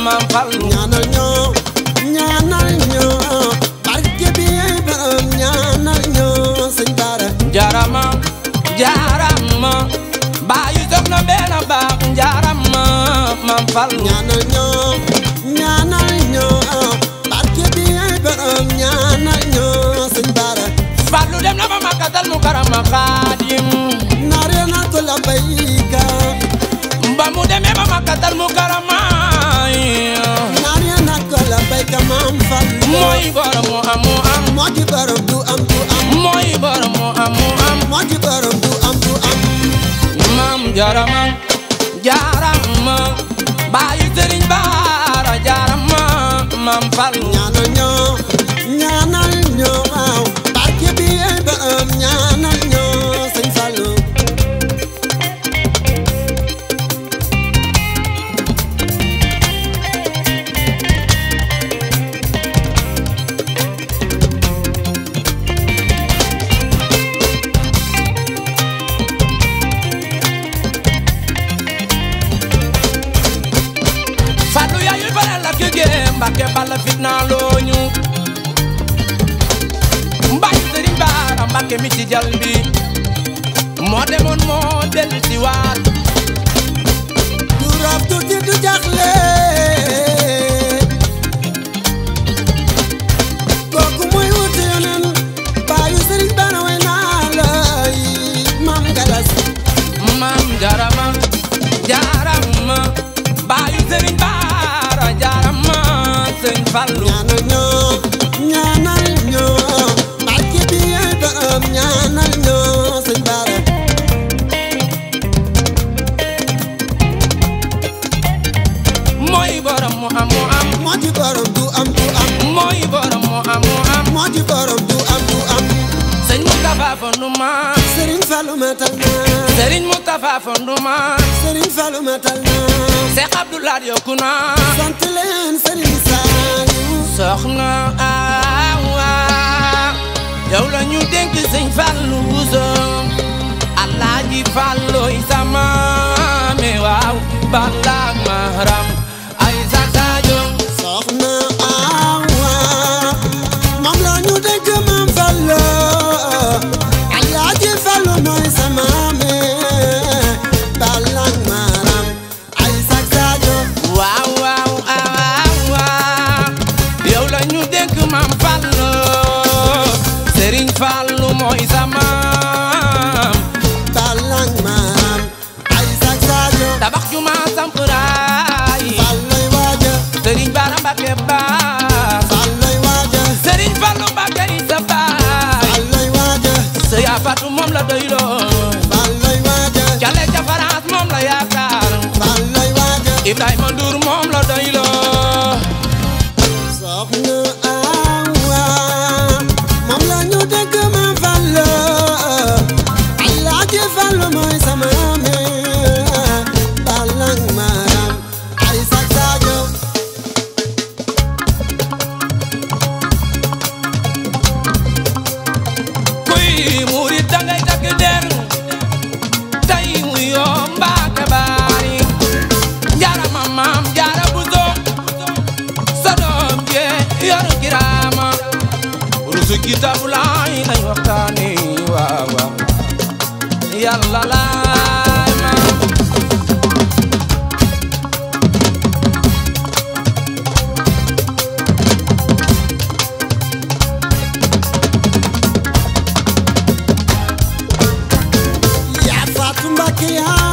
maam Fallu ñaanal ñoo ñaanal ñoo barke bi ay borom ñaanal ñoo sëñ Bara jarama jarama baayu soxna benn baax jarama maam Fallu ñaanal ñoo ñaanal ñoo barke bi ay borom ñaanal ñoo sëñ Bara Fallu dem na ba makkatal mu karama xaadim nare na ko la bayka ba mu demee ba makkatal mu karama nare na ko la bayka maam Fallu mooy borom mu am mu am moo di borom du am du am mooy borom mu am mu am moo di borom du am du am maam jarama jarama baayu sëriñ baara jarama maam Fallu ñaanal ñoo ñaanal ñoo waaw barke bi ay borom ñaanal ñoo sëñ Fallu Fallu yaayul bare la kege Mbàkke balla fitna looñu Mbàkke Sëriñ Baara Mbàkke mi ci jal bi moo demoon moo dellu si waat du rab du di du jaxle kooku muy wuti yonen baayu sëriñ Bara way naa lay maam galas maam jarama jarama baayu Sëriñ Baara jarama Sëriñ Fallu ñaanal ñoo ñaanal ñoo barke bi ay borom ñaanal ñoo sëñ Bara mooy borom mu am mu am moo di borom du am du am mooy borom mu am mu am moo di borom du am du am Sëriñ Moustapha Fonduma sëriñ Fallu matal na Sëriñ Moustapha Fonduma sëriñ Fallu matal na Seex Abdoulaye yokku na sant leen sëriñ Saliou soxna Awa yow la ñu dénk sëñ Fallu Buso Alaaji Falloy sama me waaw balaak maharam ay sakajo soxna Awa moom la ñu dégg maam Fallu Alaaji Fallu mooy sama maame balang maram ay sak sadio waaw waaw awa yow la ñu dénk maam Fallu Sëriñ Fallu mooy sama balang maram ay sak sadio tabax juma sampuraay Falloy waaja Sëriñ Bara Mbàkke baax Falloy waaja Sëriñ Fallu Mbàkke ni sa baay Falloy waaja sa yaa fatu moom la doyloo Falloy waaja Jale ca France moom la yaakaar Falloy waaja Ibrahima Ndour moom la doyloo soxna Awa moom la ñu dégg maam Fallu Alaaji Fallu mooy sama maame balang maram ay sak sadio kuy murit dangay takk der tey mu yoo Mbàkke baari jaarama maam jaara buso sa doom jee yor kiraama rusu kitaabu laay lañ waxtaane waaw waaw yàlla laay ma yaa Faatu Mbàkke yaa